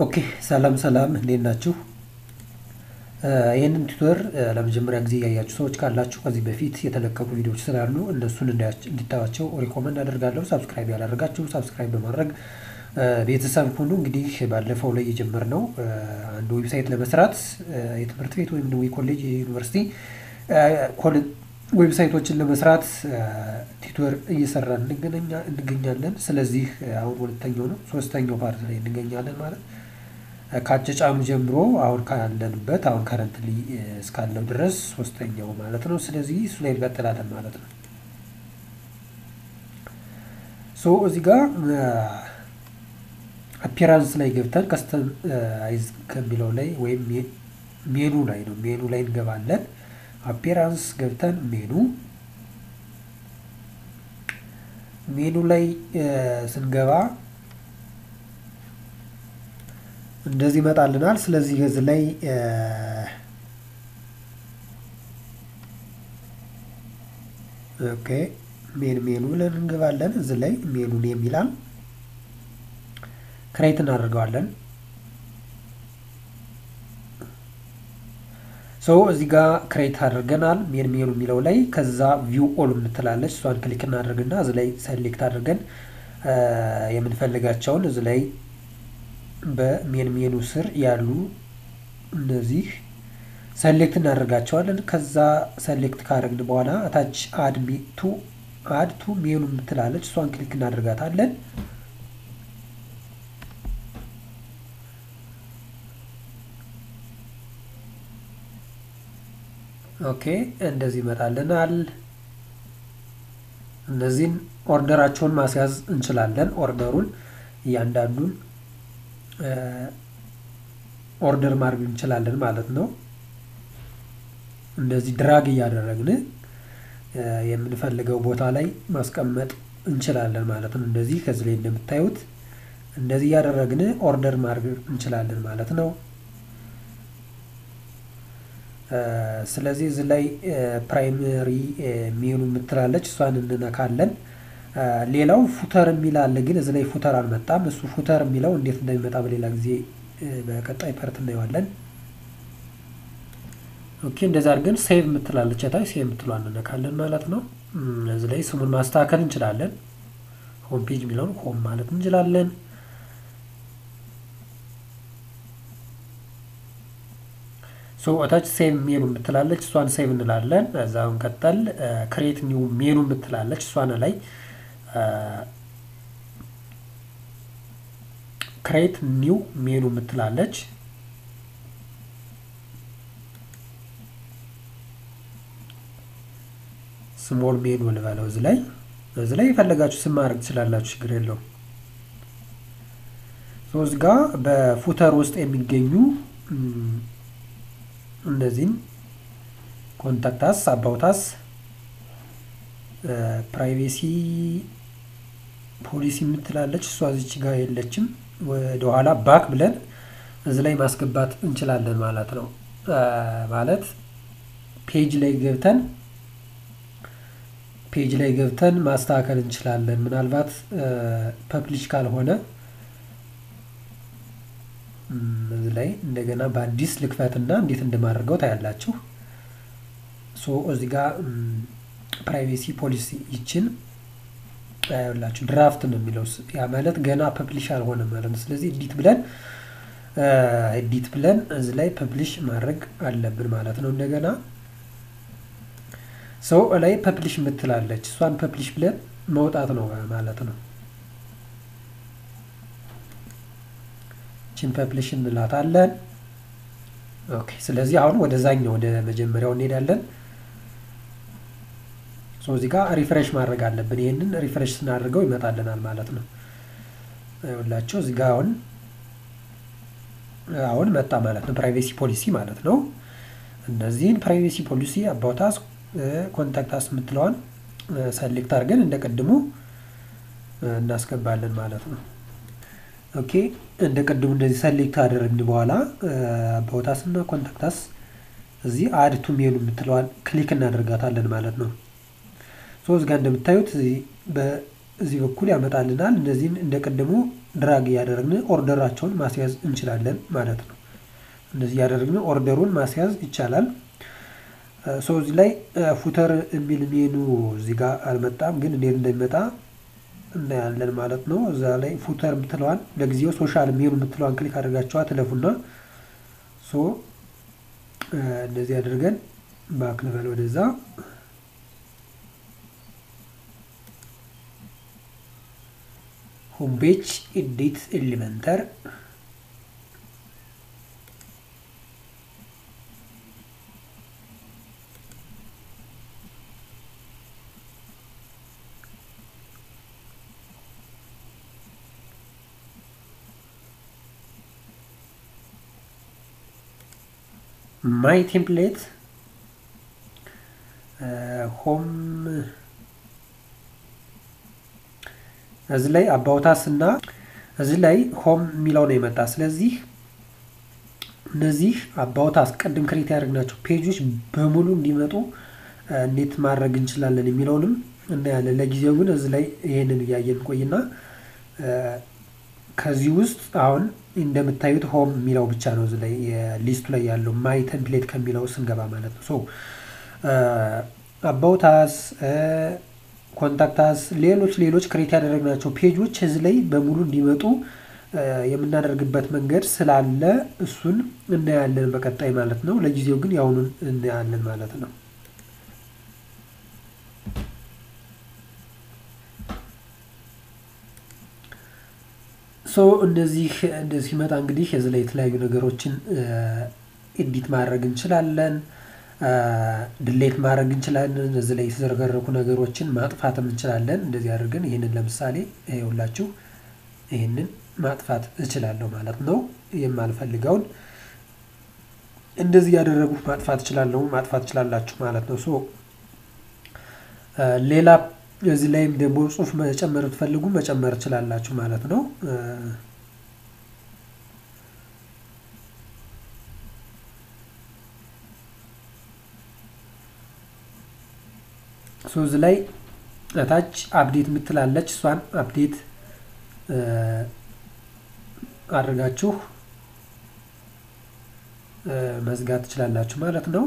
ኦኬ ሰላም ሰላም እንዴት ናችሁ? ይህንን ቱቶር ለመጀመሪያ ጊዜ ያያችሁ ሰዎች ካላችሁ ከዚህ በፊት የተለቀቁ ቪዲዮዎች ስላሉ እነሱን እንዲታዩዋቸው ሪኮመንድ አደርጋለሁ። ሳብስክራይብ ያላደረጋችሁ ሳብስክራይብ በማድረግ ቤተሰብ ሁኑ። እንግዲህ ባለፈው ላይ የጀመርነው አንድ ዌብሳይት ለመስራት የትምህርት ቤት ወይም ደግሞ የኮሌጅ የዩኒቨርሲቲ ዌብሳይቶችን ለመስራት ቲቶር እየሰራን እንገኛለን። ስለዚህ አሁን ሁለተኛው ነው፣ ሶስተኛው ፓርት ላይ እንገኛለን ማለት ከአጨጫኑ ጀምሮ አሁን ካለንበት አሁን ከረንትሊ እስካለው ድረስ ሶስተኛው ማለት ነው። ስለዚህ እሱ ላይ እንቀጥላለን ማለት ነው። ሶ እዚህ ጋር አፒራንስ ላይ ገብተን ከስተማይዝ ከሚለው ላይ ወይም ሜኑ ላይ ነው። ሜኑ ላይ እንገባለን። አፒራንስ ገብተን ሜኑ ሜኑ ላይ ስንገባ እንደዚህ ይመጣልናል። ስለዚህ እዚህ ላይ ኦኬ ሜን ሜኑ ብለን እንገባለን። እዚህ ላይ ሜኑን የሚላል ክሬት እናደርገዋለን። ሶ እዚህ ጋር ክሬት አድርገናል ሜን ሜኑ የሚለው ላይ ከዛ ቪው ኦል የምትላለች እሷን ክሊክ እናደርግና እዚህ ላይ ሰሌክት አድርገን የምንፈልጋቸውን እዚህ ላይ በሜን ሜኑ ስር ያሉ እነዚህ ሰሌክት እናደርጋቸዋለን። ከዛ ሰሌክት ካደረግን በኋላ አታች አድ ቱ አድ ቱ ሜኑ የምትላለች እሷን ክሊክ እናደርጋታለን። ኦኬ እንደዚህ ይመጣልናል። እነዚህን ኦርደራቸውን ማስያዝ እንችላለን። ኦርደሩን እያንዳንዱን ኦርደር ማድረግ እንችላለን ማለት ነው። እንደዚህ ድራግ እያደረግን የምንፈልገው ቦታ ላይ ማስቀመጥ እንችላለን ማለት ነው። እንደዚህ ከዚህ ላይ እንደምታዩት እንደዚህ እያደረግን ኦርደር ማድረግ እንችላለን ማለት ነው። ስለዚህ እዚህ ላይ ፕራይመሪ ሜኑ የምትላለች እሷን እንነካለን። ሌላው ፉተር የሚል አለ፣ ግን እዚህ ላይ ፉተር አልመጣም። እሱ ፉተር የሚለው እንዴት እንደሚመጣ በሌላ ጊዜ በቀጣይ ፐርት እናየዋለን። ኦኬ እንደዛ አድርገን ሴቭ የምትላለች ታይ ሴቭ የምትለዋን እንነካለን ማለት ነው። እዚህ ላይ ስሙን ማስተካከል እንችላለን። ሆም ፔጅ የሚለውን ሆም ማለት እንችላለን። ሶ እታች ሴቭ ሜኑ የምትላለች እሷን ሴቭ እንላለን። እዛውን ቀጠል ክሬት ኒው ሜኑ የምትላለች እሷን ላይ ክሬት ኒው ሜኑ የምትላለች ስሞል ሜኑ ልበለው እዚህ ላይ እዚህ ላይ የፈለጋችሁ ስም ማድረግ ትችላላችሁ፣ ችግር የለውም። እዚህ ጋ በፉተር ውስጥ የሚገኙ እነዚህን ኮንታክታስ አባውታስ ፕራይቬሲ ፖሊሲ የምትላለች እሷ እዚች ጋር የለችም። ወደኋላ ባክ ብለን እዚህ ላይ ማስገባት እንችላለን ማለት ነው። ማለት ፔጅ ላይ ገብተን ፔጅ ላይ ገብተን ማስተካከል እንችላለን። ምናልባት ፐብሊሽ ካልሆነ እዚህ ላይ እንደገና በአዲስ ልክፈትና እንዴት እንደማደርገው ታያላችሁ። ሶ እዚህ ጋር ፕራይቬሲ ፖሊሲ ይችን ያላችሁ ድራፍት ነው የሚለው ያ ማለት ገና ፐብሊሽ አልሆነ ማለት ነው። ስለዚህ ኤዲት ብለን ኤዲት ብለን እዚህ ላይ ፐብሊሽ ማድረግ አለብን ማለት ነው። እንደገና ሰው ላይ ፐብሊሽ የምትላለች እሷን ፐብሊሽ ብለን መውጣት ነው ማለት ነው። ችን ፐብሊሽ እንላታለን። ኦኬ ስለዚህ አሁን ወደዛኛው ወደ መጀመሪያው እንሄዳለን። ሶ እዚህ ጋር ሪፍሬሽ ማድረግ አለብን። ይህንን ሪፍሬሽ ስናደርገው ይመጣልናል ማለት ነው። ይኸውላችሁ እዚህ ጋር አሁን አሁን መጣ ማለት ነው። ፕራይቬሲ ፖሊሲ ማለት ነው። እነዚህን ፕራይቬሲ ፖሊሲ አባውታስ ኮንታክታስ የምትለዋን ሰሌክት አድርገን እንደ ቅድሙ እናስገባለን ማለት ነው። ኦኬ እንደ ቅድሙ እንደዚህ ሰሌክት አደረግን በኋላ አባውታስ እና ኮንታክታስ እዚህ አድ ቱ ሜኑ የምትለዋን ክሊክ እናደርጋታለን ማለት ነው። ሶ እዚህ ጋር እንደምታዩት በዚህ በኩል ያመጣልናል። እነዚህን እንደ ቅድሙ ድራግ እያደረግን ኦርደራቸውን ማስያዝ እንችላለን ማለት ነው። እንደዚህ እያደረግን ኦርደሩን ማስያዝ ይቻላል። ሰው እዚህ ላይ ፉተር የሚል ሜኑ እዚህ ጋር አልመጣም፣ ግን እንዴት እንደሚመጣ እናያለን ማለት ነው። እዛ ላይ ፉተር የምትለዋን ለጊዜው ሶሻል ሜኑ የምትለዋን ክሊክ አድርጋቸዋ ትለፉና ሶ እንደዚህ አድርገን ባክ ልበል ወደዛ ሆም ፔጅ ኤዲት ኤሊመንተር ማይ ቴምፕሌት ሆም እዚህ ላይ አባውታስ እና እዚህ ላይ ሆም የሚለው ነው የመጣ። ስለዚህ እነዚህ አባውታስ ቅድም ክሬት ያደረግናቸው ፔጆች በሙሉ እንዲመጡ እንዴት ማድረግ እንችላለን የሚለውንም እናያለን። ለጊዜው ግን እዚህ ላይ ይሄንን እያየን ቆይና ከዚህ ውስጥ አሁን እንደምታዩት ሆም የሚለው ብቻ ነው እዚህ ላይ ሊስቱ ላይ ያለው ማይ ቴምፕሌት ከሚለው ስንገባ ማለት ነው። ሶ አባውታስ ኮንታክታስ ሌሎች ሌሎች ክሬት ያደረግናቸው ፔጆች እዚህ ላይ በሙሉ እንዲመጡ የምናደርግበት መንገድ ስላለ እሱን እናያለን በቀጣይ ማለት ነው። ለጊዜው ግን ያሁኑን እናያለን ማለት ነው። ሶ እንደዚህ እንደዚህ ሲመጣ እንግዲህ እዚህ ላይ የተለያዩ ነገሮችን ኤዲት ማድረግ እንችላለን። ድሌት ማድረግ እንችላለን። እዚህ ላይ የተዘረገረኩ ነገሮችን ማጥፋትም እንችላለን። እንደዚህ አድርገን ይህንን ለምሳሌ ይኸውላችሁ ይህንን ማጥፋት እችላለሁ ማለት ነው። የማልፈልገውን እንደዚህ ያደረጉ ማጥፋት እችላለሁ፣ ማጥፋት እችላላችሁ ማለት ነው። ሶ ሌላ እዚህ ላይም ደግሞ ጽሁፍ መጨመር ብትፈልጉ መጨመር እችላላችሁ ማለት ነው። ሶ እዚህ ላይ እታች አፕዴት የምትላለች እሷን አፕዴት አድርጋችሁ መዝጋት ትችላላችሁ ማለት ነው።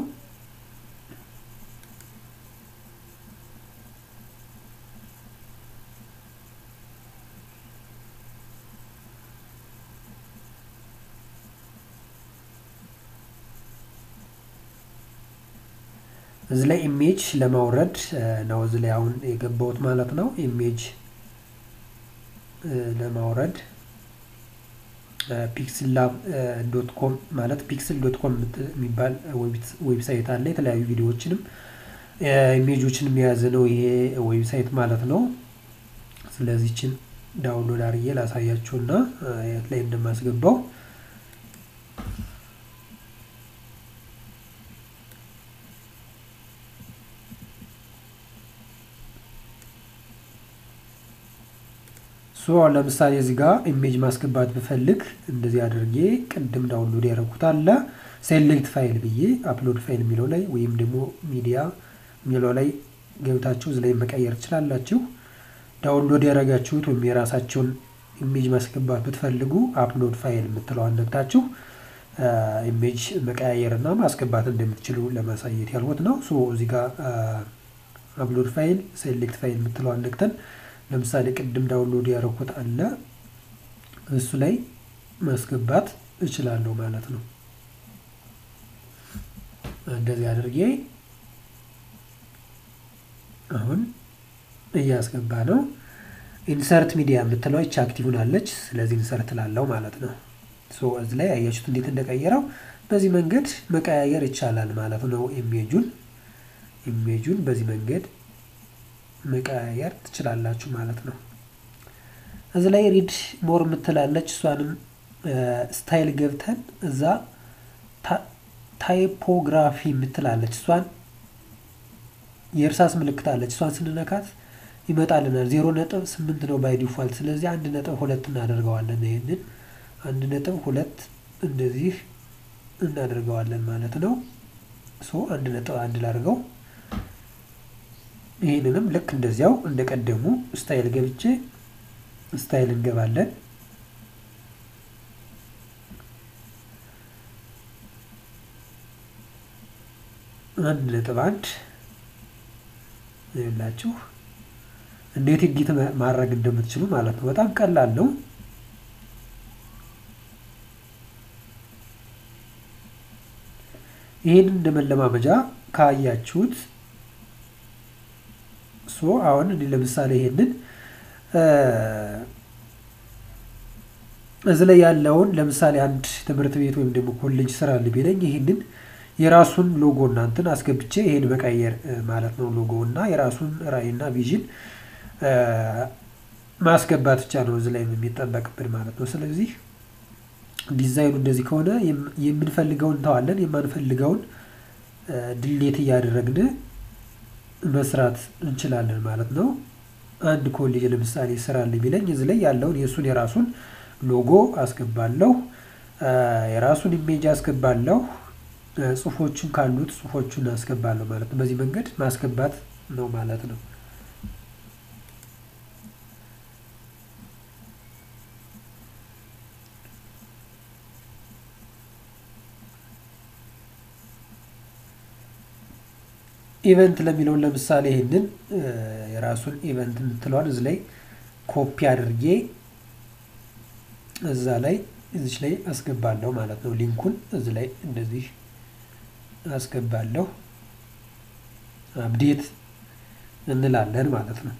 እዚህ ላይ ኢሜጅ ለማውረድ ነው እዚህ ላይ አሁን የገባሁት ማለት ነው። ኢሜጅ ለማውረድ ፒክስል ላብ ዶት ኮም ማለት ፒክስል ዶት ኮም የሚባል ዌብሳይት አለ። የተለያዩ ቪዲዮዎችንም ኢሜጆችንም የያዘ ነው ይሄ ዌብሳይት ማለት ነው። ስለዚህችን ዳውንሎድ አድርጌ ላሳያችሁና የት ላይ እንደማስገባው ሶ ለምሳሌ እዚህ ጋር ኢሜጅ ማስገባት ብፈልግ እንደዚህ አድርጌ ቅድም ዳውንሎድ ያደረኩት አለ ሴሌክት ፋይል ብዬ አፕሎድ ፋይል የሚለው ላይ ወይም ደግሞ ሚዲያ የሚለው ላይ ገብታችሁ እዚህ ላይ መቀየር ትችላላችሁ። ዳውንሎድ ያደረጋችሁት ወይም የራሳቸውን ኢሜጅ ማስገባት ብትፈልጉ አፕሎድ ፋይል የምትለዋን ነግታችሁ ኢሜጅ መቀያየርና ማስገባት እንደምትችሉ ለማሳየት ያልኩት ነው። ሶ እዚህ ጋር አፕሎድ ፋይል ሴሌክት ፋይል የምትለዋን ነግተን ለምሳሌ ቅድም ዳውንሎድ ያደረኩት አለ እሱ ላይ ማስገባት እችላለሁ ማለት ነው። እንደዚህ አድርጌ አሁን እያስገባ ነው። ኢንሰርት ሚዲያ የምትለው ይች አክቲቭ ሆናለች። ስለዚህ ኢንሰርት ላለው ማለት ነው። ሶ እዚህ ላይ አያችሁት እንዴት እንደቀየረው። በዚህ መንገድ መቀያየር ይቻላል ማለት ነው። ኢሜጁን ኢሜጁን በዚህ መንገድ መቀያየር ትችላላችሁ ማለት ነው። እዚህ ላይ ሪድ ሞር የምትላለች እሷንም ስታይል ገብተን እዛ ታይፖግራፊ የምትላለች እሷን የእርሳስ ምልክት አለች። እሷን ስንነካት ይመጣልናል። ዜሮ ነጥብ ስምንት ነው ባይ ዲፋልት። ስለዚህ አንድ ነጥብ ሁለት እናደርገዋለን። ይህንን አንድ ነጥብ ሁለት እንደዚህ እናደርገዋለን ማለት ነው። ሶ አንድ ነጥብ አንድ ላድርገው። ይህንንም ልክ እንደዚያው እንደቀደሙ ስታይል ገብቼ ስታይል እንገባለን። አንድ ነጥብ አንድ ይላችሁ እንዴት ኤዲት ማድረግ እንደምትችሉ ማለት ነው። በጣም ቀላል ነው። ይህን እንደ መለማመጃ ካያችሁት ሶ አሁን እኔ ለምሳሌ ይሄንን እዚህ ላይ ያለውን ለምሳሌ አንድ ትምህርት ቤት ወይም ደግሞ ኮሌጅ ስራ ቢለኝ ይህንን የራሱን ሎጎ እናንትን አስገብቼ ይሄን መቀየር ማለት ነው። ሎጎ እና የራሱን ራዕይና ቪዥን ማስገባት ብቻ ነው እዚህ ላይ የሚጠበቅብን ማለት ነው። ስለዚህ ዲዛይኑ እንደዚህ ከሆነ የምንፈልገውን እንተዋለን፣ የማንፈልገውን ድሌት እያደረግን መስራት እንችላለን ማለት ነው። አንድ ኮሌጅ ለምሳሌ ስራልኝ ቢለኝ እዚህ ላይ ያለውን የእሱን የራሱን ሎጎ አስገባለሁ፣ የራሱን ኢሜጅ አስገባለሁ፣ ጽሁፎቹን ካሉት ጽሁፎቹን አስገባለሁ ማለት ነው። በዚህ መንገድ ማስገባት ነው ማለት ነው። ኢቨንት ለሚለውን ለምሳሌ ይህንን የራሱን ኢቨንት የምትለዋን እዚህ ላይ ኮፒ አድርጌ እዛ ላይ እዚች ላይ አስገባለሁ ማለት ነው። ሊንኩን እዚህ ላይ እንደዚህ አስገባለሁ። አፕዴት እንላለን ማለት ነው።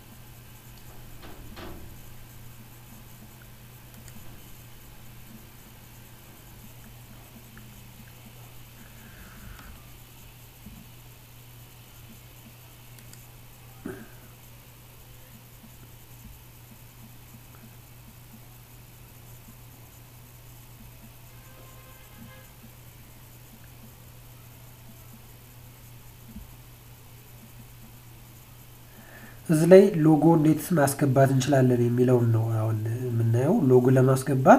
እዚህ ላይ ሎጎ እንዴት ማስገባት እንችላለን የሚለውን ነው አሁን የምናየው። ሎጎ ለማስገባት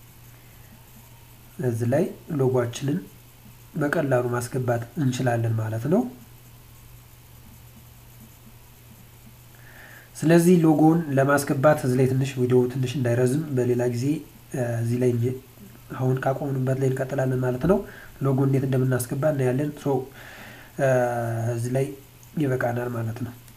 እዚህ ላይ ሎጓችንን በቀላሉ ማስገባት እንችላለን ማለት ነው። ስለዚህ ሎጎውን ለማስገባት እዚህ ላይ ትንሽ ቪዲዮ ትንሽ እንዳይረዝም በሌላ ጊዜ እዚህ ላይ አሁን ካቆምንበት ላይ እንቀጥላለን ማለት ነው። ሎጎ እንዴት እንደምናስገባ እናያለን። እዚህ ላይ ይበቃናል ማለት ነው።